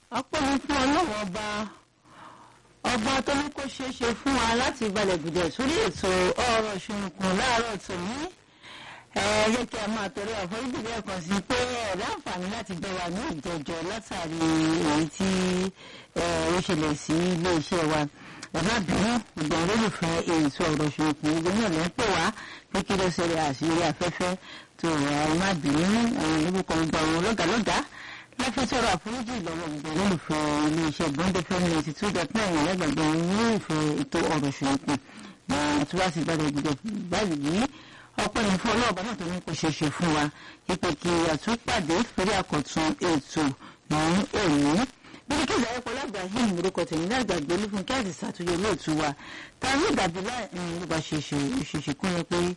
ọpẹ́ ni fún ọlọ́run ọba ọba tó ní kó ṣeé ṣe fún wa láti balẹ̀ gùdẹ̀ sórí ètò ọ̀rọ̀ ṣùnùkùn láàárọ̀ tòní ẹ jẹ́ kí a máa tọrọ àforíjì lẹ́ẹ̀kan sí pé ẹ̀ láǹfààní láti gbọ́ wa ní ìjẹjọ́ látàrí èyí tí ó ṣẹlẹ̀ sí iléeṣẹ́ wa ẹ má bínú ìgbà olólùfẹ́ ètò ọ̀rọ̀ ṣùnùkùn gbogbo náà ló ń pè wá pé kí ló ṣẹlẹ̀ àṣírí afẹ́fẹ́ tó ẹ má bínú àwọn olùkọ́ gba àwọn lọ́gàlọ́gàá láti sọ̀rọ̀ àforíjì lọ́wọ́ gbogbo olólùfẹ́ iléeṣẹ́ bọ́ńdé fẹ́mi ninety two dot nine ẹ̀lẹ́gbàgbé ní ìfẹ́ ètò ọ̀rọ̀ ṣùnùkùn àti wá sí gbàdé gbogbo báyìí ọpẹ́ ní fún ọlọ́ọ̀bá náà tó ní kó ṣe ṣe fún wa ìpè kí àtúpàdé fèrè àkọ́tún ètò ní òní bíi kí ìdáyẹ pọlá ibrahim orúkọ tèmi náà gbàgbé olúfún kí àti ṣàtúnyẹ olóòtú wa ta ní ìdàbí láì nípa ṣèṣe ṣèṣe kún yẹn pé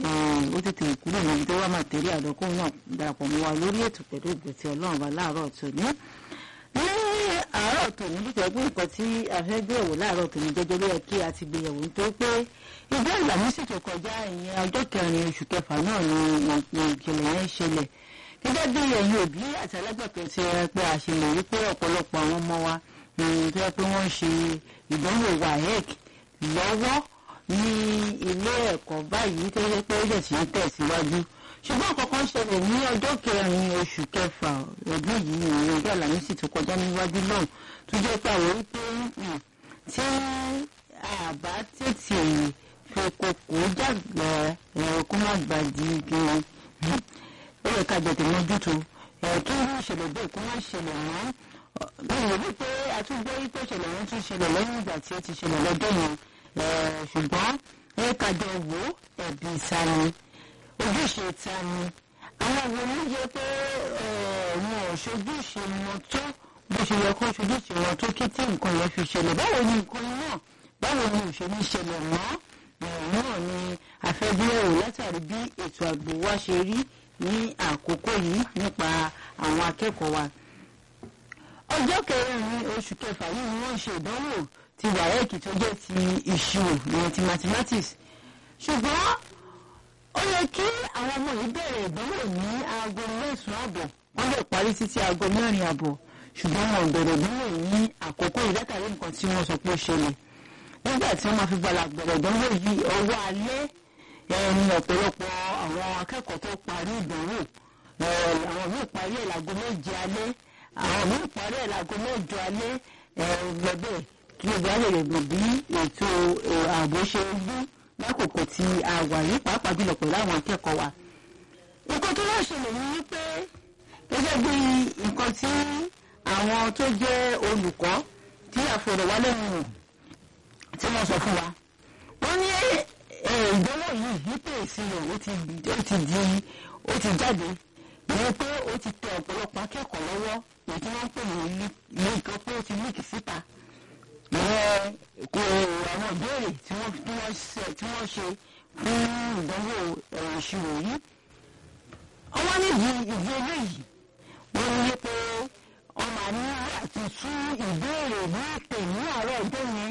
ó tètè kúrò níbi tó wà màtẹ́rì àdọ́kùn náà darapọ̀ mọ́ wa lórí ètò pẹ̀lú ìgbésí ọlọ́run wa láàárọ̀ tòní ní àárọ̀ tòní bí tẹ̀gbọ́n nǹkan tí a fẹ́ gbé ẹ̀wò láàárọ̀ tòní jẹ́jẹ́ ló yẹ kí a ti gbé yẹ̀wò nítorí pé ìjọ ìlàmísì tó kọjá ìyẹn ọjọ́ kẹrin oṣù kẹfà náà ni ìkìlẹ̀ yẹn ṣẹlẹ̀ gẹ́gẹ́ bí ẹ̀yin òbí àti alágbàtọ́ ti rẹ pé a ṣe lè rí pé ọ̀pọ̀lọpọ̀ àwọn ọmọ wa tó yẹ pé wọ́n ń ṣe ìdánwò WAEC lọ́wọ́ ní ilé ẹ̀kọ́ báyìí tó yẹ pé ó jẹ̀ sí ń tẹ̀síwájú ṣùgbọ́n àkọ́kọ́ ṣẹlẹ̀ ní ọjọ́ kẹrin oṣù kẹfà ọdún yìí ní ọjọ́ àlàmísì tó kọjá níwájú náà tó jẹ́ pé àwọn wípé tí àbá tètè fi kókó jàgbá ẹ̀rọ kó má gbàdí gan ó yẹ ká jẹ̀tẹ̀ mójútó kí irú ìṣẹ̀lẹ̀ bẹ́ẹ̀ kó má ṣẹlẹ̀ mọ́ bẹ́ẹ̀ ni wípé àtúgbọ́ wípé ìṣẹ̀lẹ̀ wọn tún ṣẹlẹ̀ lẹ́yìn ìgbà tí ó ti ṣẹlẹ̀ lọ́dún yẹn ṣùgbọ́n ẹ kájọ wo ẹ̀bí ìsàlẹ̀ ojúṣe ta ni àwọn wo ló yẹ pé wọn ò ṣojúṣe wọn tó bó ṣe yẹ kó ṣojúṣe wọn tó kí tí nǹkan yẹn fi ṣẹlẹ̀ báwo ni nǹkan náà báwo ni ò ṣe ní ṣẹlẹ̀ mọ́ náà ni àfẹ́gbéyẹ̀wò látàrí bí ètò ààbò wa ṣe rí ní àkókò yìí nípa àwọn akẹ́kọ̀ọ́ wa. ọjọ́ kẹrin oṣù kẹfà yìí ni wọ́n ṣe ìdánwò ti WAEC tó jẹ́ ti ìṣirò ìyẹn ti mathematics ṣùgbọ́n ó yẹ kí àwọn ọmọ yìí bẹ̀rẹ̀ ìdánwò ní aago mẹ́sàn-án àbọ̀ wọ́n lè parí títí aago mẹ́rin àbọ̀ ṣùgbọ́n wọn ò bẹ̀rẹ̀ ìdánwò ní àkókò yìí látàrí nǹkan tí wọ́n sọ pé ó ṣẹlẹ̀ nígbà tí wọ́n máa fi gbala bẹ̀rẹ̀ ìdánwò yìí ọwọ́ alẹ́ ẹni ọ̀pọ̀lọpọ̀ àwọn akẹ́kọ̀ọ́ tó parí ìdánwò àwọn míì parí ẹ̀ láago méje alẹ́ àwọn míì parí ẹ̀ láago mẹ́jọ alẹ́ gbẹ̀bẹ̀ kí ìgbà lè rè bí ètò ààbò ṣe ń gbé lákòókò tí a wà yìí pàápàá jùlọ pẹ̀lú àwọn akẹ́kọ̀ọ́ wa. nǹkan tó wá ṣẹlẹ̀ ní wípé gẹ́gẹ́ bí nǹkan tí àwọn tó jẹ́ olùkọ́ tí àfọ̀rọ̀wálẹ́nu tí wọ́n sọ fún wa. wọ́n ní ìdánwò yìí nípa ìṣirò ó ti di ó ti jáde ìyẹn pé ó ti tẹ ọ̀pọ̀lọpọ̀ akẹ́kọ̀ọ́ lọ́wọ́ èyí tí wọ́n ń pè ní ilé nǹkan pé ó ti líkì síta ìyẹn kò àwọn ìbéèrè tí wọ́n tí wọ́n ṣe tí wọ́n ṣe fún ìdánwò ẹ̀rọ ìṣirò yìí. ọwọ́ nídìí ìdí eléyìí wọ́n ní pé ọmọ àní àti tú ìbéèrè ní ìpè ní àárọ̀ ọjọ́ yẹn.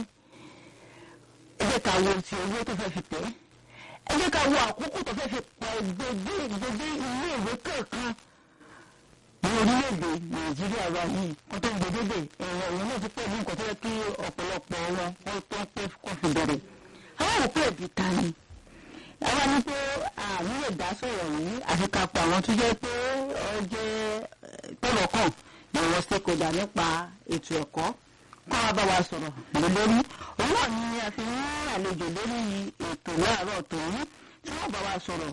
ẹ jẹ́ ká wo ti owó tó fẹ́ fi tẹ̀ ẹ jẹ́ ká wo àkókò tó fẹ́ fi pa gbogbo gbogbo ilé ìwé kọ̀ọ̀kan ní orílẹ̀-èdè nàìjíríà wa yìí kó tó ń gbèdéde ẹ̀rọ ìwọ̀n náà ti pẹ̀ ní nǹkan tó yẹ kí ọ̀pọ̀lọpọ̀ wọn wọ́n tó ń pẹ́ kó fi bẹ̀rẹ̀. àwọn òpó ẹ̀bí ta ni. àwa ní pé àmì lè dá sọ̀rọ̀ yìí àfi ká pa àwọn tó jẹ́ pé ọ jẹ́ tọ̀rọ̀kàn ìwọ̀n stakeholder nípa ètò ẹ̀kọ́ kọ́ wa bá wa sọ̀rọ̀ lórí. òun náà ni a fi ń àlejò lórí ètò láàárọ̀ tòun tí wọ́n bá wa sọ̀rọ̀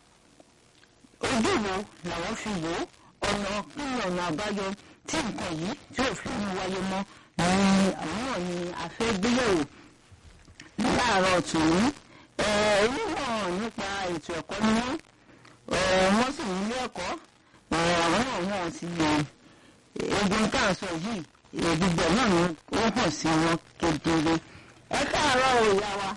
ojú wo làwọn fi wò ó ọ̀nà nínú ọ̀nà àbáyọ tí nǹkan yìí tí òfin ń wáyé mọ́ ni àwọn náà ni a fẹ́ gbéyẹ̀wò láàárọ̀ tòun onímọ̀ nípa ètò ẹ̀kọ́ ni wọ́n wọ́n sì ní ilé ẹ̀kọ́ àwọn náà wọ́n ti yẹ egun tá à ń sọ yìí gbogbo náà ni ó hàn sí wọn kedere ẹ káàárọ̀ ìyá wa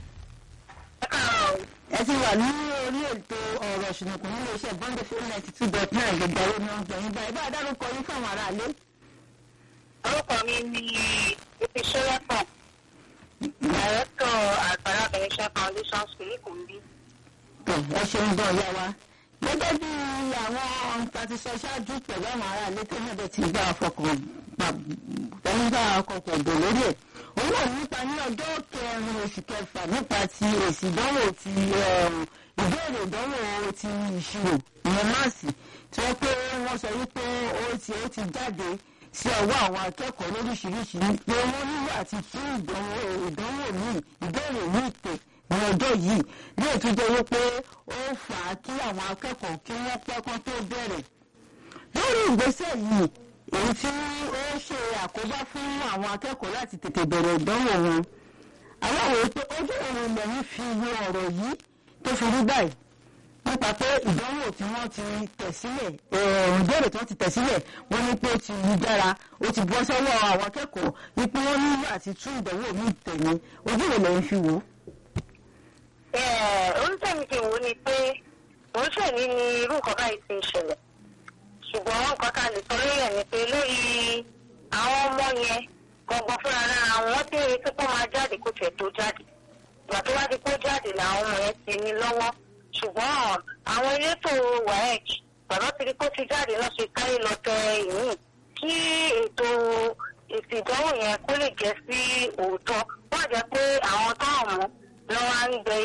ẹ ti wà ní orí ètò ọ̀rọ̀ ṣùnùkùn nílé iṣẹ́ bọ́ńdé fún ninety two dot nine gbogbo àwọn ọmọ ọgbọ̀n yín báyìí bá a dárúkọ yín fáwọn aráalé. orúkọ mi ni ìfisẹ́lẹ́fọ̀ dàrẹ́tọ̀ àgbàlá bẹ̀rẹ̀ṣẹ́ foundation school ìkòmbí. ẹ ṣeun gan ìyá wa gẹ́gẹ́ bí àwọn nǹkan ti sọ ṣáájú pẹ̀lú àwọn aráalé tó náà dẹ̀ ti gbá ọfọkàn tẹnugbà kọkàn bò lórí ẹ̀ òun náà nípa ní ọjọ́ kẹrin oṣù kẹfà nípa ti èsì ìdánwò ti ìbéèrè ìdánwò ti ìṣirò ìyẹn máàsì tí wọ́n pé wọ́n sọ wípé ó ti ó ti jáde sí ọwọ́ àwọn akẹ́kọ̀ọ́ lóríṣiríṣi pé wọ́n nílò àti tún ìdánwò ìdánwò míì ìbéèrè míì pè ní ọjọ́ yìí ní ètò jẹ́ wípé ó fà á kí àwọn akẹ́kọ̀ọ́ kí wọ́n pẹ́ kán tó bẹ̀rẹ̀ lórí ìgbésẹ̀ yìí èyí tí ó ṣe àkóbá fún àwọn akẹ́kọ̀ọ́ láti tètè bẹ̀rẹ̀ ìdánwò wọn àwọn àwòrán pé ojú òun lẹ́yìn fi wo ọ̀rọ̀ yìí tó fi rí báyìí nípa pé ìdánwò tí wọ́n ti tẹ̀ sílẹ̀ ìbéèrè tí wọ́n ti tẹ̀ sílẹ̀ wọ́n ní pé ó ti yí dára ó ti bọ́ sọ́wọ́ àwọn akẹ́kọ̀ọ́ wípé wọ́n nílò àti tún ìdánwò míì tẹ̀ ní ojú òun lẹ́yìn fi wò ó oníṣẹ́mi ti wò ó ni pé oníṣẹ́mi ni irú nǹkan báyìí ti ń ṣẹlẹ̀ ṣùgbọ́n nǹkan tá a lè sọ lórí ẹ̀ ni pé lórí àwọn ọmọ yẹn gbọ̀ngàn fúnra lára wọn tí ó retí kó máa jáde kó tiẹ̀ tó jáde ìgbà tó wá di kó jáde làwọn ọmọ yẹn ti ní lọ́wọ́ ṣùgbọ́n àwọn elétò waec bàbá ti di kó ti jáde náà ṣe káyé lọ tẹ ìyìn kí ètò èsì ìdánwò yẹn kó lè jẹ́ sí òótọ́ wọ́n jẹ́ pé àwọn táwọn mú lọ́wọ́ ń gbẹ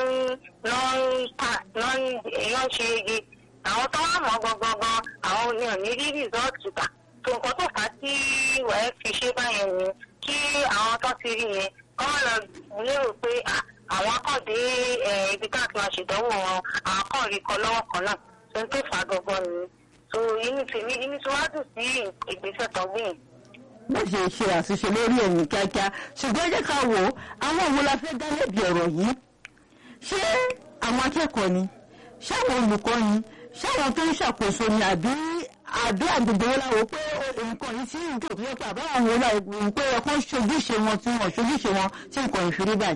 lọ́n ta lọ́n ṣe igi àwọn tó wà mọ́ gangan àwọn ni ò ní rí rìsọ́ọ̀tì gbà tó nǹkan tó fà á tí wẹ́ẹ́ fi ṣe báyẹn ni kí àwọn tó ti rí yẹn kọ́ wọ́n lọ lérò pé àwọn akọ̀dé ibi tá a ti máa ṣèdánwò wọn àwọn kan rí kọ lọ́wọ́ kan náà tó ń tó fà á gangan ni so inú tèmi inú tí wàá dùn sí ìgbésẹ̀ tó gbìn wọ́n ṣe ṣe àṣìṣe lórí ẹ̀yìn kíákíá ṣùgbọ́n ẹ jẹ́ ká wò ó àwọn òun la fẹ́ dá lẹ́bi ọ̀rọ̀ yìí ṣé àwọn akẹ́kọ̀ọ́ ni ṣé àwọn olùkọ́ ni ṣé àwọn tó ń ṣàkóso ni àbí àbí àgbègbè wọn làwọn pé nǹkan yìí sí nǹkan tó yẹ pé àbáwọn wọn làwọn pé ẹ̀kọ́ ṣojúṣe wọn tí wọ́n ṣojúṣe wọn tí nǹkan ìfiri báyìí.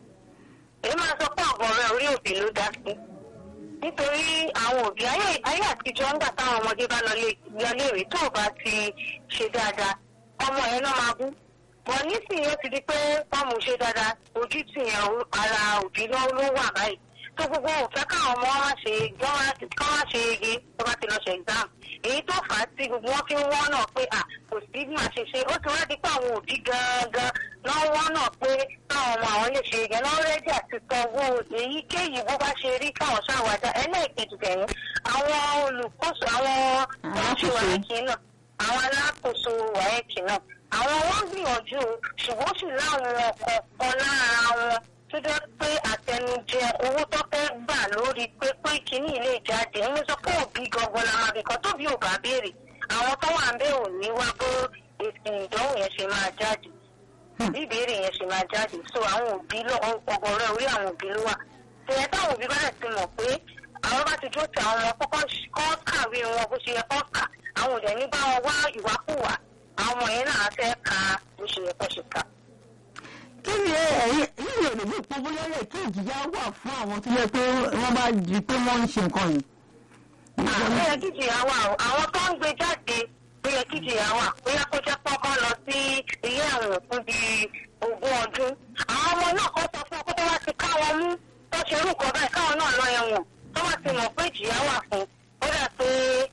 èyí máa sọ pé ọ̀gọ̀ rẹ̀ orí òbí ló dá sí nítorí àwọn òbí ayé àtijọ́ ńgbà táwọn ọmọdé bá lọ léèrè tó bá ti ṣe dáadáa ọmọ yẹn náà máa bú wọn nísìnyí ó ti di pé fọọmù ṣe dáadáa ojú tì yẹn ara òbí ló wà báyìí tó gbogbo òfẹ́ káwọn ọmọ wọn ṣe kọ́ wá ṣe ege tó bá ti lọ ṣe exam èyí tó fà á tí gbogbo wọn fi ń wọ́n náà pé à kò sí bí màá ṣe ṣe ó ti wá di pé àwọn òbí gangan náà wọ́n náà pé káwọn ọmọ àwọn lè ṣe ege náà rẹ́dí àti sanwó èyíkéyìí bó bá ṣe rí káwọn ṣàwádà ẹlẹ́ẹ̀kejì tẹ̀yìn àwọn olùkóso àwọn tó ń ṣe wáyé náà àwọn alákòóso wáyẹ̀kì náà àwọn wọn gbìyànjú ṣùgbọ́n sì láwọn kọ̀ọ̀kan lára wọn tó jẹ́ pé àtẹnujẹ owó tó fẹ́ gbà lórí pé pé kínní ilé ìjáde ń sọ pé òbí gangan la máa bìkan tóbi ò bá béèrè àwọn tó wà ń bẹ̀ ò ní wá bó èsì ìdánwò yẹn ṣe máa jáde bí ìbéèrè yẹn ṣe máa jáde so àwọn òbí ọgọrẹ orí àwọn òbí ló wà tẹ̀yẹ táwọn òbí bá dẹ̀ ti mọ̀ pé àwọn bá ti dúró ti àwọn ọmọ kọ́kọ́ kàwé wọn bó ṣe yẹ kọ́ kà àwọn òdẹ ní bá wọn wá ìwákùwà àwọn ọmọ yẹn náà fẹ́ ka bó ṣe yẹ kó ṣe kà. kí ni ẹ̀yin yìí ò lè bí ìpínlẹ̀ lè kí ìjìyà wà fún àwọn tó yẹ pé wọ́n bá di pé wọ́n ń ṣe nǹkan yìí. àwọn yẹ kí ìjìyà wà àwọn tó ń gbé jáde ó yẹ kí ìjìyà wà bóyá kó jẹ́ pọ́nkán lọ sí ilé àwọn fún bíi ogún ọdún. àwọn ọmọ náà kọ́ sọ fún ọkọ tó wá ti ká wọn mú tó ṣe irú nǹkan báyìí káwọn náà lọ ẹ̀wọ̀n tó wá ti mọ̀ pé ìjìyà wà fún ó dà pé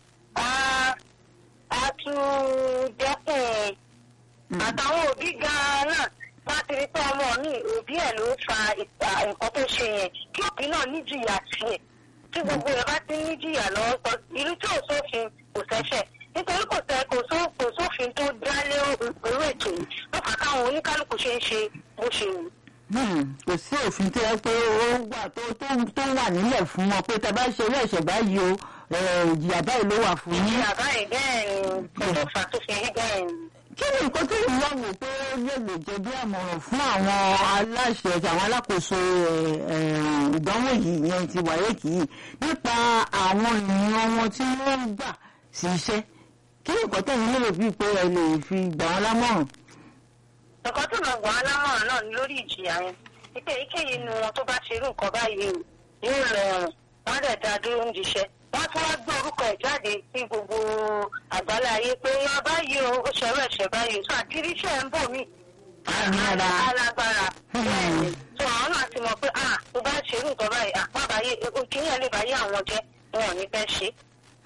a tún dẹ́kun àtàwọn òbí gan-an náà wá ti rí pé ọmọ mi òbí ẹ̀ ló fa nǹkan tó ṣe yẹn kí òbí náà níjìyà tiẹ̀ tí gbogbo ẹ̀ bá ti níjìyà lọ́wọ́ sọ irú tí ò sófin kò ṣẹ̀ṣẹ̀ nítorí kò sẹ kò só kò sófin tó dálé irú ètò yìí ló fà káwọn oníkálukú ṣe ń ṣe bó ṣe wù. kò sí òfin tó yẹ pé ó wà tó tó wà nílẹ̀ fún wọn pé tá a bá ṣe eré ẹ̀ṣẹ̀ báyìí o ìjìyà báyìí ló wà fún yín. ìjìyà báyìí bẹ́ẹ̀ ni kò tó fà tó fi rí bẹ́ẹ̀ ni kí ni nǹkan tó ń lọ́wọ́ pé ó lè lè jẹ́ bí àmọ̀ràn fún àwọn aláṣẹ àti àwọn alákòóso ìdánwò yìí yẹn ti wáyé kì í nípa àwọn ènìyàn wọn tí wọ́n ń gbà sí iṣẹ́ kí ni nǹkan tẹ̀yìn lérò bíi pé ẹ lè fi gbà wọ́n lámọ̀ràn. nǹkan tó máa gbà wọ́n lámọ̀ràn náà ni lórí ìjìyà yẹn wípé èyíkéyìí nu wọn tó bá ṣerú nǹkan báyìí yóò lọ ẹ̀wọ̀n wọ́n dẹ̀ dá dúró ń jíṣẹ́ wọ́n tún wá gbé orúkọ ẹ̀ jáde sí gbogbo àgbálá ayé pé yan báyìí o ó ṣẹ̀rọ ẹ̀ṣẹ̀ báyìí so àkírí iṣẹ́ ń bò mí. alágbára bẹ́ẹ̀ni so àwọn náà ti mọ̀ pé ah tó bá ṣerú nǹkan báyìí àpá báyé òkìyàn lè báyé àwọn jẹ́ wọn ò ní fẹ́ ṣe.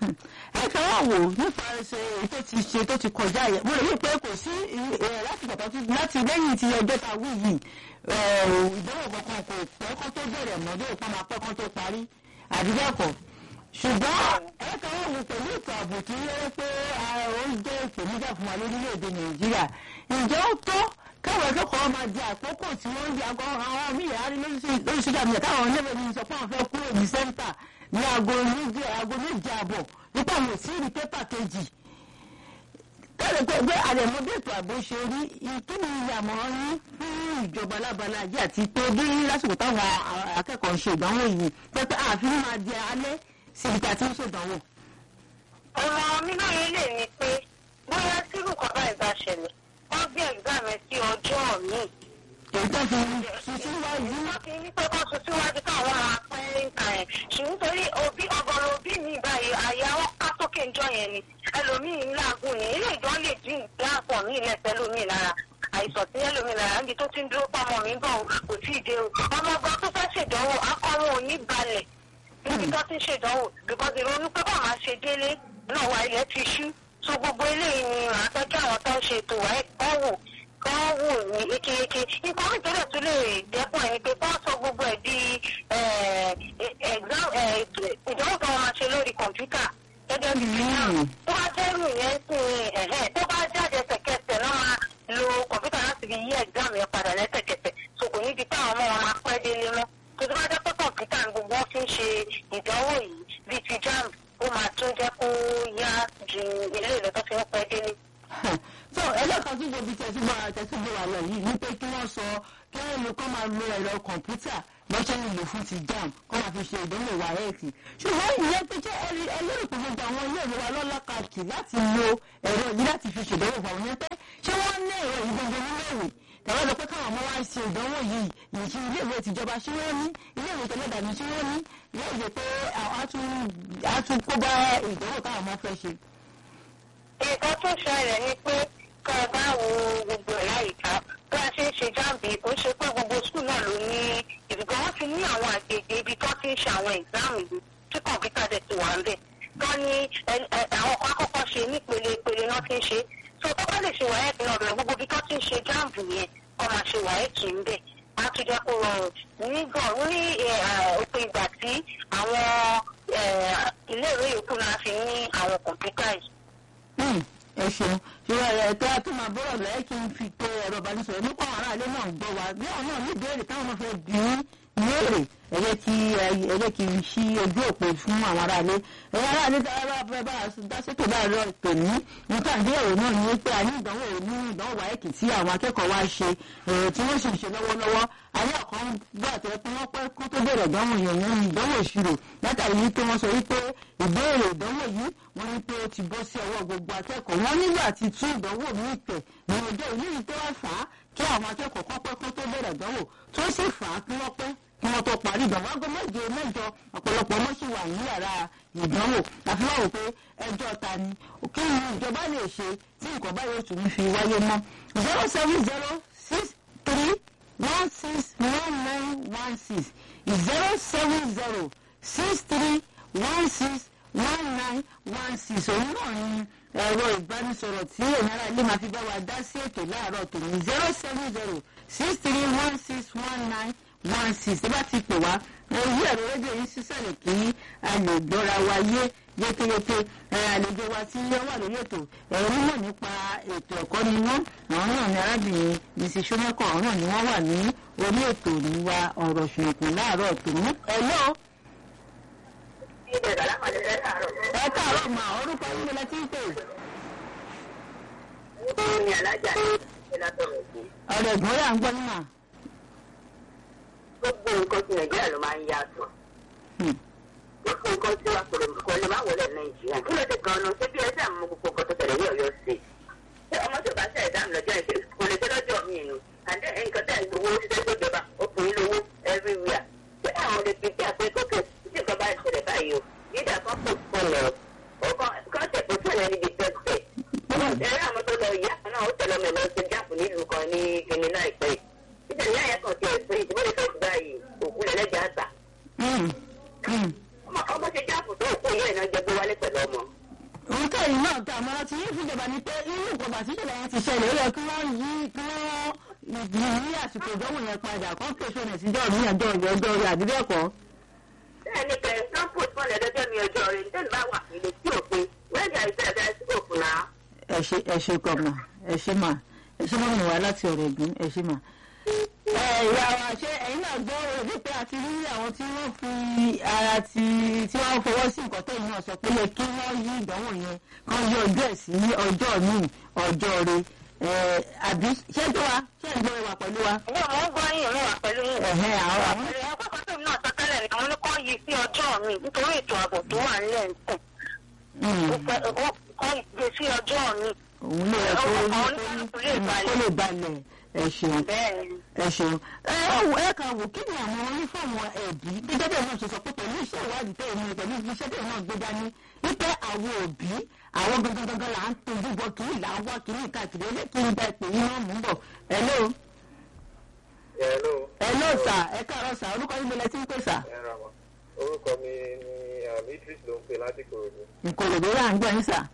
ẹ kàn wá wò nípa ṣe tó ti ṣe tó ti kọjá yẹn mo rò wí pé kò sí láti bàtà láti lẹ́yìn ti ọjọ́ ta wí yìí ìdánwò kankan kò pẹ́ kán tó bẹ̀rẹ̀ mọ́ bí òpá máa pẹ́ kán tó parí àdúgbò ṣùgbọ́n ẹ kàn wá wò pẹ̀lú ètò ààbò tí ó yẹ pé ó ń jẹ́ ìpèníjà fún wa lórílẹ̀‐èdè nàìjíríà ǹjẹ́ ó tó káwọn akẹ́kọ̀ọ́ máa di àkókò tí wọ́n ń di àgọ́ àwọn míì àárí lórí sójà míì káwọn ọ̀nẹ́bẹ̀ mi sọ pé àwọn fẹ́ kúrò ní sẹ́ńtà ní aago méje aago méje àbọ̀ nípa àwọn òsì ní pépà kejì tẹ́lẹ̀ pé pé àrẹ̀mọ́ bí ètò ààbò ṣe rí kí ni ìyàmọ̀ràn yín fún ìjọba alábala yìí àti pé bí lásìkò táwọn akẹ́kọ̀ọ́ ń ṣe ìdánwò yìí pé pé ààfin máa di alẹ́ sí ibi tí a ti ń ṣèdánwò. ọ̀rọ̀ mi náà yẹn lè ní pé bóyá tírù kan báyìí bá ṣẹlẹ̀ wọ́n gbé exam ẹ̀ sí ọjọ́ míì. èyí tó fi sùn síwájú. wọ́n fi ní pé kó sùn síwájú káwọn máa pẹ́ ń kà ẹ̀ ṣùgbọ́n torí òbí ọgọ́rùn òbí mi báyìí àyà wọn ká sókè ń jọ yẹn ni ẹlòmíì ń làágùn ní ilé ìjọ lè dín láàpọ̀ mí lẹ́sẹ̀ lómi lára àìsàn tí ẹlòmíì lára níbi tó ti ń dúró pamọ́ mi bọ̀ kò tí ì dé o ọmọ ọgbà tó fẹ́ ṣèdánwò akọ́rùn òní balẹ̀ níbi tó ti ń ṣèdánwò because ìrònú pé bá máa ṣe délé náà wà ilẹ̀ ti ṣú so gbogbo eléyìí ni àtọ́jú àwọn tó ń ṣe ètò wáyé kọ́ wò kọ́ wò ní ekéyeke nǹkan mi tó dẹ̀ tún lè dẹ́kun ẹ̀ ni pé kọ́ sọ gbogbo ẹ̀ di ìdánwò tó wọn máa ṣe lórí kọ̀ǹpútà gẹ́gẹ́ bí fíìmù tó bá jẹ́ rù yẹn sí ẹ̀hẹ́ tó bá jáde ẹsẹ̀kẹsẹ̀ náà máa lo kọ̀ǹpútà láti fi yí ẹ̀gbọ́n yẹn padà lẹ́sẹ̀kẹsẹ̀ so kò ní di táwọn ọmọ wọn máa pẹ́ délé mọ́ tó tó bá jẹ́ pé kọ̀ǹpútà ní gbogbo wọn fi ń ṣe ìdánwò yìí bíi ti jamb ó máa tún jẹ́ kó yá ju ilé ìlú tó fi ń pẹ́ délé. so ẹlẹ́kan tó gbòbí tẹ̀síbọ̀ tẹ̀síbọ̀ wà lọ yìí ní pé kí wọ́n sọ kí wọ́n lo kọ́ máa lo ẹ̀rọ kọ̀ǹpútà lọ́sẹ̀ nílò fún ti jamb kọ́ máa fi ṣe ìdánwò wáyẹ̀kì ṣùgbọ́n ìyẹn pé jẹ́ ẹlẹ́rìí pé gbogbo àwọn ilé ìwé wa lọ́lá kàkì láti lo ẹ̀rọ yìí láti fi ṣèdánwò fún àwọn yẹn pé ṣé wọ́n ní ẹ̀rọ yìí gbogbo nílé ìwé tàwọn lọ pé káwọn ọmọ wa ṣe ìdánwò yìí yìí ṣe ilé ìwé tìjọba ṣé wọ́n ní ilé ìwé tẹlẹ́dàní ṣé wọ́n ní ilé ìwé pé a tún kó bá ìdánwò táwọn ọmọ fẹ́ ṣe. nǹkan tó ṣẹlẹ̀ ni pé ká ẹ bá wo gbogbo ẹ̀ láyìíká bí a ṣe ń ṣe jáàmù kò ṣe pé gbogbo skul náà ló ní ìdìbò wọn ti ní àwọn àgbègbè ibi tó ti ń ṣe àwọn ìgbàmù yìí tí kọ̀ǹpútà dẹ̀ ti wà ń bẹ̀ tó ní àwọn kan kọ́kọ́ ṣe nípele ìpele náà ti ń ṣe so tó bá lè ṣe wáyẹ̀kì náà bẹ̀rẹ̀ gbogbo ibi tó ti ń ṣe jáàmù yẹn kọ́ máa ṣe wáyẹ̀kì ń bẹ̀ á tún jẹ́ kó rọrùn nígbọ̀n ní òpin ìgbà tí àwọn iléèwé yòókù náà fi ní àwọn kọ̀ǹpútà yìí ẹ ṣeun ṣùgbọ́n ẹ̀ tó a tún máa bọ́rọ̀ lẹ́yìn kí n fi pé ẹ̀rọ ìbánisọ̀rọ̀ nípa àwọn aráàlú náà ń gbọ́ wa bí àwọn náà ní ìbéèrè táwọn náà fẹ́ bí léèrè ẹ̀yẹ kí ẹ̀yẹ kí n ṣí ojú òpó fún àwọn aráàlú ẹ̀yẹ aráàlú dára bá bá dásètò láàárọ̀ tòní nípa ìdíyẹ̀wò náà ni pé a ní ìdánwò ní ìdánwò wáyẹ̀kì tí àwọn akẹ́kọ̀ọ́ wa ṣe tí wọ́n sì ń ṣe lọ́wọ́lọ́wọ́ ayé ọ̀kan gbà tẹ́ pé wọ́n pẹ́ kó tó bẹ̀rẹ̀ ìdánwò yẹn yẹn ní ìdánwò ìṣirò látàrí wípé wọ́n sọ wípé ìbéèrè ìdánwò yìí wọ́n ní pé ó ti bọ́ sí ọwọ́ gbogbo akẹ́kọ̀ọ́ wọ́n nígbà tí tún ìdánwò míì tẹ̀ ní ọjọ́ ìlú yìí tó wá fà á kí àwọn akẹ́kọ̀ọ́ kọ́ pẹ́ kó tó bẹ̀rẹ̀ ìdánwò tó sì fà á kí wọ́n pẹ́ kí wọ́n tó parí ìdánwò aago méje mẹ́jọ ọ̀pọ̀lọpọ̀ ọmọ sì wà ní yàrá ìdánwò àfi wọ́n wò pé ẹjọ́ ta ni kí ni ìjọba lè ṣe tí nǹkan báyìí ó tún fi wáyé mọ́ zero seven zero six three one six one nine one six zero seven zero six three one six one nine one six òun náà ni ẹ̀rọ ìbánisọ̀rọ̀ tí èèyàn ara ilé máa fi bá wa dá sí ètò láàárọ̀ tòun zero seven zero six three one six one nine one six tí bá ti pè wá orí ẹ̀rọ rédíò yìí sísàlẹ̀ kí a lè gbọ́ra wa yé yékéyéké àlejò wa tí wọ́n wà lórí ètò ẹ̀rọ mímọ̀ nípa ètò ẹ̀kọ́ ni wọ́n àwọn náà ní arábìnrin mrs sọmọkọ àwọn náà ni wọ́n wà ní orí ètò níwa ọ̀rọ̀ ṣùnùkùn láàárọ̀ tòun ẹ̀lọ́ ẹ káàárọ̀ mà orúkọ yín ni lẹ́tí ń pè. ní alájà ní ìlàtọ̀rọ̀ sí. ọ̀rọ̀ ẹ̀gbọ́n yà ń gbọ́ nínà. gbogbo nǹkan tí nàìjíríà ló máa ń yàtọ̀. gbogbo nǹkan tí wàá kọ̀rọ̀ kọ́ ló máa wọlé nàìjíríà. kí ló dé gan-an ṣé bí ẹsẹ̀ àmọ́ gbogbo nǹkan tó tẹ̀lé ní ọ̀yọ́ sí. ṣé ọmọ tó bá ṣe ẹ̀dá lọ́jọ́ ìṣe kò lè ṣe lọ́jọ́ mi nù. àdé nǹkan tẹ̀ ń gbowó ṣiṣẹ́ gbọ́jọba ọkùnrin lówó everywhere. ṣé àwọn olè fi bí àpé kókè tí nǹkan bá ṣẹlẹ̀ báyìí o yídà kan kò fọlọ ọkọ kọ́ńtẹ̀ kò tẹ̀lé ní di tẹ́tẹ̀. ẹ̀rọ àwọn tó lọ ìyá kan náà ó tẹ̀lé ọmọ ẹ̀lọ́ ṣe jáàpù nílùú kan ní kíní láìpẹ́ títẹ̀ ìyá yẹn kan tiẹ̀ pé ìdíbò lè fẹ́ẹ́ gba yìí òkú lẹ̀ lẹ́jà àtà. ọmọ ṣe jáàpù tó òkú yẹn náà jẹ gbé wálé pẹ̀lú ọmọ. ti ṣẹlẹ̀ ó yẹ kí wọ́n yí kí wọ́n yí àsìkò ìdánwò yẹn padà kán pèsè ọ̀nà síjọ́ mi ọjọ́ ọjọ́ ọjọ́ rẹ̀ àbí bẹ́ẹ̀ kọ́. bẹ́ẹ̀ ni kẹ̀ ẹ́ sọ́pọ̀ fún ẹ̀dọ́jọ́ mi ọjọ́ rẹ̀ ní tẹ́lẹ̀ bá wà nílé tí ò pé wẹ́ẹ̀dì àìsàn ẹ̀dá ẹ̀ sí òkú náà. ẹ ṣe ẹ ṣe kọ mà ẹ ṣe mà ẹ ṣe mọ́ mi wá láti ọ̀rọ̀ ẹ̀gbọ́n ẹ ṣe mà. ẹ ìyá wa ṣé ẹ̀yin náà gbọ́ òbí pé àti rí àwọn tí wọ́n fi ara ti tí wọ́n fọwọ́ sí nǹkan tó yìí náà sọ pé yẹ kí wọ́n yí ìdánwò yẹn kán yí ọjọ́ ẹ̀ sí ọjọ́ míì ọjọ́ rẹ̀ àbí ṣé tó wa ṣé ẹ̀ ń gbọ́ ẹwà pẹ̀lú wa. Ilé ọmọ ń gbọ́ yín mi wà pẹ̀lú yín. ẹ̀hẹ́ àwọn àwọn Pẹ̀lú ẹ̀kọ́ kan tó náà sọ tẹ́lẹ̀ ni àwọn oníkọ́ yìí sí ọjọ́ mi nítorí ètò ààbò tó wà nílẹ̀ ń tẹ̀. Mm. Ó fẹ́ ó kọ́ ìgbé sí ọjọ́ mi. òun ló yẹ kó Ọkọ̀ kó oníkálukú lè kó balẹ̀. lè balẹ̀ ẹ ṣeun Bẹ́ẹ̀ ni. ẹ ṣeun ẹ wò ẹ kàn wò kí ni àwọn onífọ̀mù ẹ̀bí gẹ́gẹ́ bẹ́ẹ̀ náà ṣe sọ pé pẹ̀lú iṣẹ́ ìwádìí tẹ̀ ní pẹ̀lú iṣẹ́ tẹ̀ náà gbé dání wípé àwọn òbí àwọn gangan gangan là ń tojú bọ kiri là ń wá kiri káàkiri ẹ kí n bá ìpè yín náà mú bọ̀ hello Hello. hello sà ẹ káàárọ̀ sà orúkọ yín lẹ ti ń pè sà Ẹ ra wọn. Orúkọ mi ni um, Idris ló ń pè láti Kòròdú. nkòròdú là ń gbọ́ yín sà.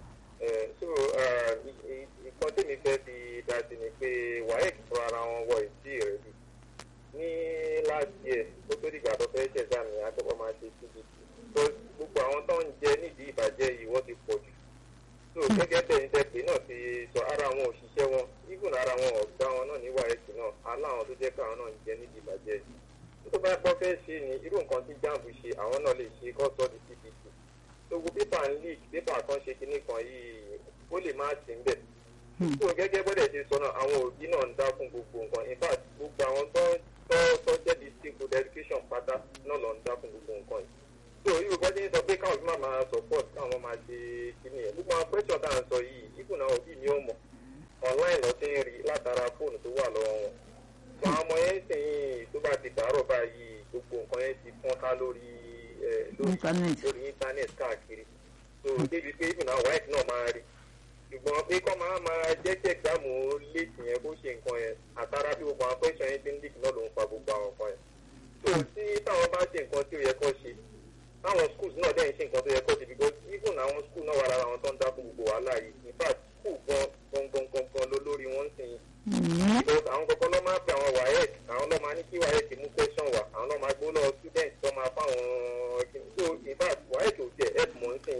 Eh, So uh, i- i- nǹkan tèmi fẹ́ fi dá sí ni pé WAEC fún ara wọn wọ ìdí rẹ̀ bí. Ní last year, ó tó dìgbà tó fẹ́ ṣẹ̀dá mi, akẹ́kọ̀ọ́ máa ṣe CBT. So gbogbo àwọn tó ń jẹ nídìí ìbàjẹ́ yìí wọ́n ti pọ̀ jù. So gẹ́gẹ́ bẹ́ẹ̀ ní tẹ́pẹ́ náà ti sọ ara àwọn òṣìṣẹ́ wọn, even ara àwọn ọ̀gá wọn náà ní WAEC náà, aláwọn tó jẹ́ káwọn náà ń jẹ nídìí ìbàjẹ́ yìí tó bá gbọ́ fẹ́ ṣe ni irú nǹkan tí jamb ṣe àwọn náà lè ṣe kọ́ sọ́ di cbt gbogbo pépà ń leak pépà kan ṣe kinní kan yìí ó lè má sí níbẹ̀ tó gẹ́gẹ́ bọ́dẹ̀ ṣe sọ náà àwọn òbí náà ń dá fún gbogbo nǹkan in fact gbogbo àwọn tó tó tó jẹ́ district food education pátá náà lọ ń dá fún gbogbo nǹkan yìí so irú bọ́dé ń sọ pé káwọn òbí máa máa support káwọn máa ṣe kinní yẹn gbogbo àwọn question tá à ń sọ yìí ibùn àwọn òbí ni ó mọ̀ online lọ sí ń rí látara fóònù tó wà lọ́wọ́ wọn àwọn ọmọ yẹn sì ń tó bá ti dàárọ̀ báyìí gbogbo nǹkan yẹn ti fọ́n ká lórí ẹ̀ lórí Internet. lórí internet káàkiri so débi pé even àwọn white náà máa rí ṣùgbọ́n pé kọ́ máa máa jẹ́ kí ẹ̀gbáàmù léètì yẹn bó ṣe nǹkan yẹn àtàrà bí gbogbo àwọn question yẹn ti ń leak náà ló ń fa gbogbo àwọn nǹkan yẹn so tí táwọn bá ṣe nǹkan tí ó yẹ kó ṣe táwọn schools náà dẹ̀ ń ṣe nǹkan tó yẹ kó ṣe because even àwọn school náà wà lára àwọn tó ń dá fún gbogbo wàhálà yìí in fact school gan gan gan gan gan ló lórí wọn ń sìn yìí because àwọn kọ̀ọ̀kan ló máa ń pe àwọn waec àwọn ló máa ní kí waec mú question wá àwọn ló máa gbó lọ student tó máa fáwọn ẹgbẹ́ so in fact waec ò tiẹ̀ help mọ́ ń sìn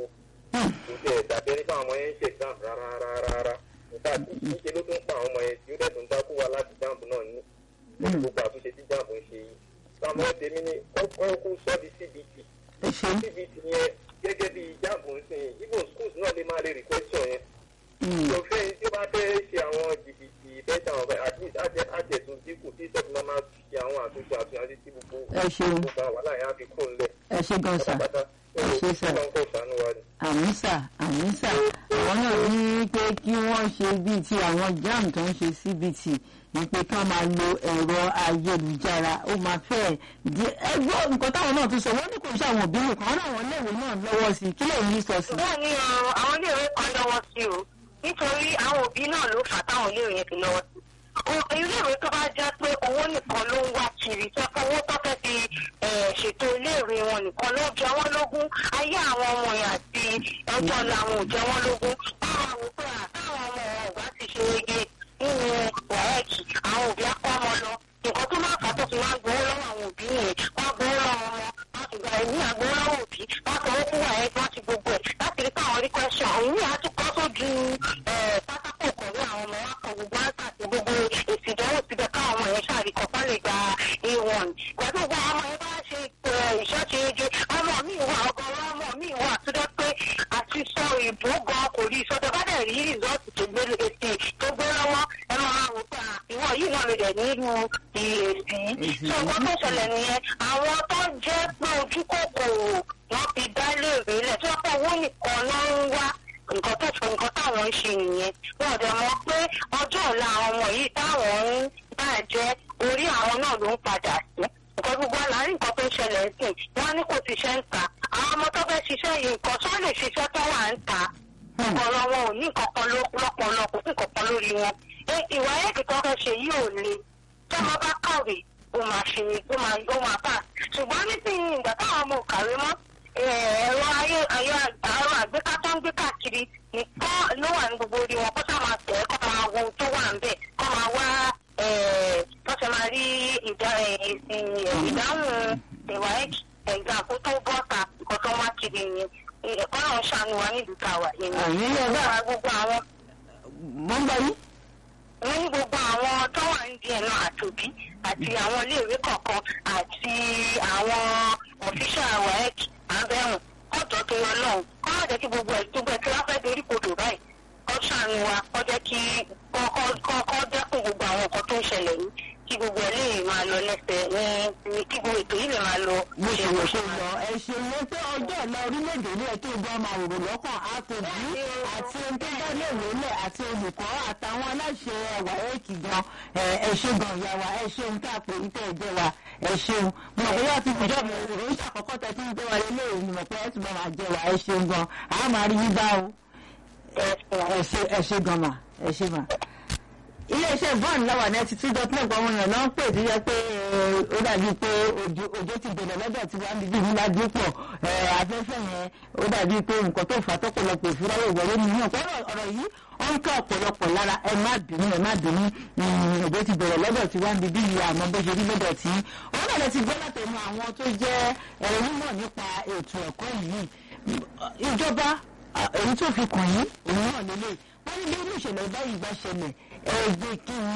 kò tiẹ̀ dàbí ẹni fáwọn ọmọ yẹn ń ṣe exam rárá rárá rárá in fact níṣe ló tún pa àwọn ọmọ yẹn tí ó dẹ̀ tún dákú wa láti jamb náà ní lórí gbogbo àtúnṣe tí jamb ń ṣe yìí táwọn tèmi ní kọ́kọ́ kú sọ́ di cbt ẹ ṣeun cbt yẹn gẹ́gẹ́ bí jamb ń sìn even schools náà lè máa lè rí question yẹn òfin tí wọ́n fẹ́ ṣe àwọn jìbìtì bẹ́ẹ̀ àwọn ọ̀fẹ́ at least àjẹ àjẹtún dínkù tí ìṣẹ́gun máa máa ṣe àwọn àtúnṣe àtúnṣe tí gbogbo Ẹ ṣeun. gbogbo àwọn wàhálà yẹn á fi kúrò ńlẹ̀ ẹ ṣe gan sà pátápátá Ẹ ṣé sà. ó lọ́n kó ṣàánú wa ni. àmísà àmísà àwọn náà ní pé kí wọ́n ṣe bíi ti àwọn jam tó ń ṣe cbt ní pé kí wọ́n máa lo ẹ̀rọ ayélujára ó máa fẹ́ di ẹgbẹ́ nǹkan táwọn náà tún sọ wọ́n ní kò ṣe àwọn òbí nìkan wọ́n láwọn iléèwé náà lọ́wọ́ sí i kí lè ní sọ sí i. bẹ́ẹ̀ ni o àwọn iléèwé kan lọ́wọ́ sí o nítorí àwọn òbí náà ló fà á táwọn iléèwé yẹn fi lọ́wọ́ sí. O- iléèwé tó bá jẹ́ pé owó nìkan ló ń wá kiri tó fẹ́ owó tó fẹ́ fi eh, ṣètò iléèwé wọn nìkan ló jẹ wọ́n lógún ayé àwọn ọmọ yẹn àti ẹjọ́ làwọn ò jẹ wọ́n lógún. báwa wò pé àtàwọn ọmọ wọn ò bá ti ṣe ege nínú wàhẹ́ẹ̀kì àwọn òbí á kọ́ ọmọ lọ nǹkan tó máa fà á tó fi máa gbowó lọ́wọ́ àwọn òbí nìyẹn wọ́n á gbowó lọ́wọ́ wọn láti gba ẹ̀mí àgbowó lọ́wọ́ òbí wọ́n á sanwó fún wàhẹ́ẹ̀kì wọ́n ti gbogbo ẹ̀ láti rí káwọn rí question òun ní àtúkọ́ sójú ẹ̀, pátákó ìkọ̀wé àwọn ọmọ wa kan gbogbo áńsà àti gbogbo èsì ìdánwò síbẹ̀ káwọn ọmọ yẹn ṣàríkọ̀ kọ́ lè gba a1 ìgbà tó gba ọmọ yẹn bá ṣe ẹ̀, ìṣọ́ṣe ege ọmọ mi wà ọgọ́rùn ọmọ mi wà tó dẹ́ pé àti sọ ìbò gan kò rí sọ tó bá dẹ̀ rí rìsọ́ọ̀tì tó gbé èsì tó gbé lọ́wọ́ ẹ máa wò pé à, ìwọ yìí náà lè dẹ̀ nínú ìrèsì Èsì tó nǹkan tó ṣẹlẹ̀ nìyẹn àwọn tó jẹ́ pé ojú kòkòrò wọ́n fi dá léèrè lẹ̀ tó pé owó nìkan ló ń wá nǹkan tó fọ nǹkan táwọn ń ṣe nìyẹn wọn ò dẹ̀ mọ̀ pé ọjọ́ ọ̀la àwọn ọmọ yìí táwọn ń bàjẹ́ orí àwọn náà ló ń padà sí nǹkan gbogbo àlárí nǹkan tó ń ṣẹlẹ̀ sí wọn ní kò ti ṣe ń ta àwọn ọmọ tó fẹ́ ṣiṣẹ́ yìí nǹkan tó lè ṣiṣẹ́ tó wà ń ta ọ̀rọ̀ wọn ò ní kankan lọ́pọ̀lọ́ kò sí kankan lórí wọn Ẹ, ìwà ẹ̀kì tó fẹ́ ṣe yìí ò le tí ọmọ bá kàwé ó máa ṣe ó máa ó máa bá ṣùgbọ́n nísìnyí ìgbà táwọn ọmọ ò kàwé mọ́ eh, ẹ̀rọ ayé ayé àrò àgbéká tó ń gbé káàkiri nìkan ló wà ní gbogbo orí wọn kó sá máa tẹ̀ ẹ́ kó máa ìdáhùn ìwà ẹ̀gbà kó tó bọ́ta nǹkan tó wá kiri yẹn ẹ̀kọ́ náà ṣàánú wa nílùú tàwa yẹn Àyè yẹn bá- gbogbo àwọn mo ń bọ yín. wọ́n ní gbogbo àwọn tó wà ní díẹ̀ náà àtòbí àti àwọn iléèwé kọ̀ọ̀kan àti àwọn ọ̀fíṣà waec abẹ́rùn kọ́tọ̀ tó yọ lọ́hùn kọ́ má jẹ́ kí gbogbo ẹ̀ tó gbẹ tí wọ́n fẹ́ dorí kodò báyìí kọ́ ṣàánú wa kọ́ jẹ́ kí kọ́ kọ́- kọ́ kọ́ dẹ́kun gbogbo àwọn nǹkan tó ń ṣẹlẹ̀ yìí kí gbogbo ẹ̀ lè máa lọ lẹ́sẹ̀ ní ní kí gbogbo ètò yìí lè máa lọ bó ṣe bó wò ṣe ṣe máa lọ ẹ ṣe wo pé ọjọ́ ọ̀la orílẹ̀-èdè ilé ẹ̀ tó gbọ́ máa wòrò lọ́kàn àtòjú àti ohun tó bá lè wọlé àti olùkọ́ àtàwọn aláṣẹ ẹwà ẹ̀kì gan ẹ ẹ ṣe gan ìyá wa ẹ ṣeun tá a pè ní tẹ́ ẹ jẹ́ wa ẹ ṣeun mo mọ̀ pé yóò ti fìjọ́ mi òun ṣàkọ́kọ́ tẹ tí ń gbé wa lélẹ̀ òun ni mọ̀ pé ẹ tún bá máa jẹ wa ẹ ṣeun gan àá máa rí yín bá o ẹ ṣe ẹ ṣe gan mà ẹ ṣe mà iléeṣẹ́ bọ́ọ̀n lọ́wọ́ ní ẹtì tí dọ́kítà ọmọ yẹn náà ń pè tó yẹ pé eh, ó dàbí pé òjò òjò ti bẹ̀rẹ̀ lọ́dọ̀ tí wọ́n á bíbí ńlá dípò afẹ́fẹ́ yẹn ó dàbí pé nǹkan tó fà á tọ́pọ̀lọpọ̀ ìfúráwọ̀ ìwọlé nínú ọ̀pọ̀ ọ̀rọ̀ yìí ó ń kọ́ ọ̀pọ̀lọpọ̀ lára ẹ má bínú ẹ má bínú mm, òjò ti bẹ̀rẹ̀ lọ́dọ̀ tí wọ́n á bíbí yìí àmọ́ bó ṣe rí lọ́dọ̀ tí òun náà lè ti gbọ́ látẹnu àwọn tó jẹ́ ẹ̀rọ mímọ̀ nípa ètò ẹ̀kọ́ yìí ìjọba ah, èyí tó fi kàn yín òun náà lélẹ̀ wọ́n ní bí irú ìṣẹ̀lẹ̀ báyìí bá ṣẹlẹ̀ ẹgbẹ́ kí ni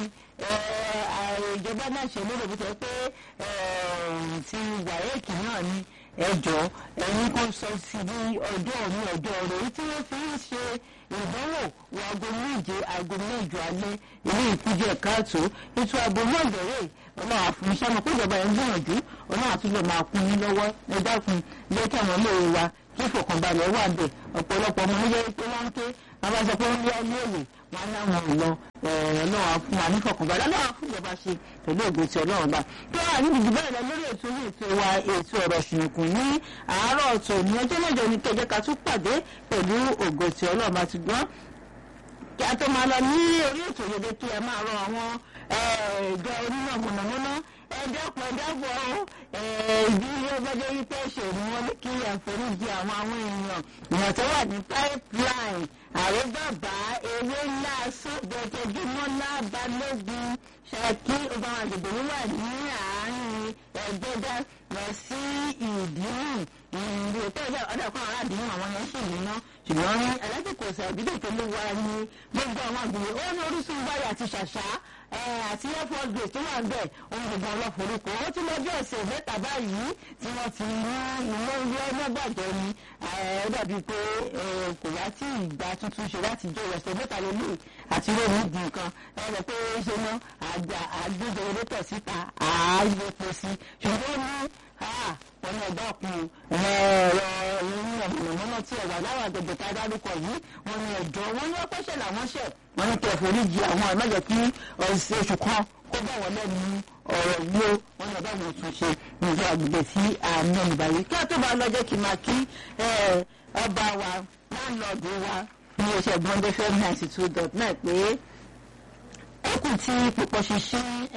ìjọba náà ṣe lérò bó tẹ pé eh, ti wàhálà náà ni ẹjọ́ ẹ̀yin kan sọ sí bí ọjọ́ ní ọjọ́ rẹ̀ èyí tí wọ́n fi ń ṣe ìdánwò wọ aago méje aago mẹ́jọ alẹ́ ilé ìkújẹ káàtó ètò ààbò náà bẹ̀rẹ̀ ọlọ́run àfúnṣẹ́ mọ̀ pé ìjọba ẹ̀ ń gbìyànjú ọlọ́run àtúntò máa kún yín lọ́wọ́ ẹ dákun jẹ́ kí àwọn ilé wa kí ìfọ̀kànbalẹ̀ wà bẹ̀ ọ̀pọ̀lọpọ̀ ọmọ níjẹ́ pé wọ́n ń ké àwọn sọ pé wọ́n lé ayé òwe wọn láwọn ò lọ ọlọ́run fún wa nífọ̀kànbalẹ̀ ọlọ́run fún ìjọba ṣe pẹ̀lú ògo ti ọlọ́run bá tó wà níbi ìdìbò rẹ̀ lórí ètò orí ètò wa ètò ọ̀rọ̀ ṣùnùkùn ní àárọ̀ ọ̀tọ̀ ní ọjọ́ mẹ́jọ ní kẹjẹ ká tún pàdé pẹ̀lú ògo ti ọlọ́run bá ti gbọ́n kí a tó máa lọ ní orí ètò yẹ̀dẹ̀ kí a máa rọ àwọn ìjọ onímọ̀ mọ̀nàmọ́ná ẹ̀dẹ́pọ̀ ẹ̀dẹ́pọ̀ ìdí ọgbẹ́jọ́ yìí tẹ́ ṣe ni wọ́n ní kí àforíjì àwọn àwọn èèyàn èèyàn tó wà ní pipeline ààrẹ bàbá ewé ńlá sọ́gbẹ́tẹ̀júmọ́lá balógun ṣáàkì ọba àwọn àgbègbè ló wà ní àárín ẹgbẹ́dá lọ sí ìdíhùn ìrìn òtẹ́ ìjà ọ̀dà kan ará àdéhùn àwọn yẹn sì níná ṣùgbọ́n ní alájẹkọ̀ọ́sà ìbílẹ̀ tó ló wá ní gbogbo àwọn àgbègbè ó ní orísun báyìí àti ṣàṣà àti air force base tó wà ń bẹ̀ ohun gbogbo ọlọ́forúkọ ó ti lọ́jọ́ ọ̀sẹ̀ mẹ́ta báyìí tí wọ́n ti mú ilé ilé ọlọ́gbàjọ́ ni ó dàbí pé kò wá tí ìgbà tuntun ṣe láti jẹ́ ọ̀sẹ̀ mẹ́ta lélẹ̀ àti lórí ìdì nǹkan ẹ rẹ̀ pé ṣe ná àgbà àgbéjọ elétọ̀ síta àáyẹ̀pọ̀ sí ṣùgbọ́n ní wọn ní ọgbà kun ẹ̀rọ ìrìn ọ̀mọ̀nàmọ́ná tí ẹ̀wà láwọn àgbègbè tá a dárúkọ yìí wọn ní ẹ̀jọ́ wọn ní ọpẹ́ṣẹ̀ làwọn ṣẹ̀ wọn ní kẹfọ́ oríjì àwọn ẹ̀mẹ́jọ kí oṣù kan kó bá wọn lẹ́nu ọ̀rọ̀ yìí ó wọn ní ọba wọn tún ṣe ní ìjọ àgbègbè sí àmì ìgbà yìí kí a tó bá lọ jẹ́ kí n máa kí ọba wa láńlọ́ọ̀dù wa ní oṣù gbọ́ndé fẹ́ ninety two dot nine pé ẹkùn tí púpọ̀ ṣiṣẹ́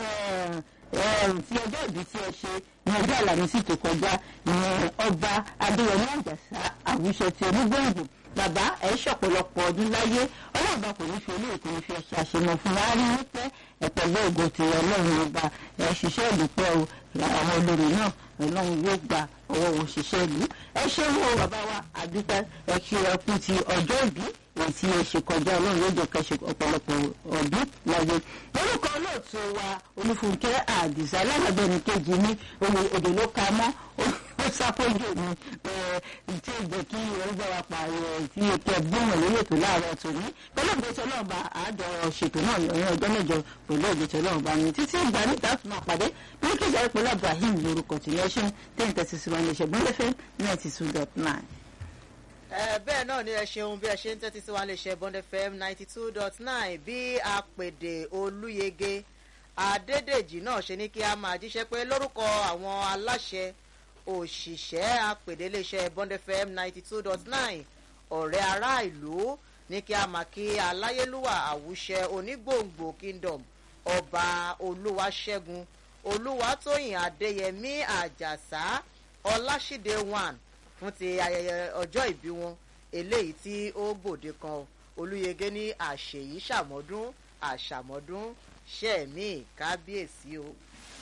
tí ọjọ́ ìbí tí ẹ ṣe ní ọjọ́ àlàmísì tó kọjá ìyẹn ọba adéyẹmí àjàsá àwùṣe tí onígbòǹgbò bàbá ẹ ṣọ̀pọ̀lọpọ̀ ọdún láyé ọlọ́ọ̀bá kò ní fi olóyè kò ní fi ẹ̀ṣẹ̀ àṣemọ̀ fún wa rí wípé ẹ̀pẹ̀lẹ́ ògo ti ọlọ́run ọba ẹ̀ ṣiṣẹ́ ìdúpẹ́ o àwọn olórí náà ọlọ́run yóò gba ọwọ́ wọn ṣiṣẹ́ ìlú ẹ ṣe wo bàbá wa àdúpẹ́ ẹ kí ẹ kú ti ọjọ́ ìbí èyí tí ẹ ṣe kọjá ọlọ́run yóò jẹ́ ká ṣe ọ̀pọ̀lọpọ̀ ọdún láyé orúkọ olóòtú wa olúfúnkẹ́ àdìsá alágbàgbẹ́ni kejì ní ohun èdè ló ka mọ́ ó sápójú mi tí ó jẹ́ kí ọgbà wa pààrọ̀ tí ètò ẹ̀gbọ́n lórí ètò láàárọ̀ tòní pẹ̀lú ìgbésẹ̀ náà bá àádọ́ ṣètò náà lọ́yìn ọjọ́ mẹ́jọ pẹ̀lú ìgbésẹ̀ náà bá ní títí ìgbà níta tún máa pàdé bí kí ìjà ìpínlẹ̀ Ibrahim lórúkọ tìlẹ̀ ṣe ten thirty six one ṣe gbọ́n lẹ́fẹ̀ẹ́ ninety two dot nine. bẹ́ẹ̀ náà ni ẹ ṣeun bí ẹ ṣe ń tẹ́tí sí wa lè ṣe bond fm ninety two dot nine bí apèdè olúyege adédèjì náà ṣe ní kí a máa jíṣẹ́ pé lórúkọ àwọn aláṣẹ òṣìṣẹ́ apèdéléṣẹ́ bond fm ninety two dot nine ọ̀rẹ́ ará ìlú ní kí a máa kí aláyélúwà àwùṣẹ onígbòǹgbò kingdom ọba olúwaṣẹ́gun olúwatóyìn adéyẹmí àjàsá ọláṣídé one fún ti ayẹyẹ ọjọ́ ìbí wọn eléyìí tí ó gbòde kan olúyege ní àṣeyí ṣàmọ́dún àṣàmọ́dún ṣẹ́ẹ̀mí kábíyèsí o.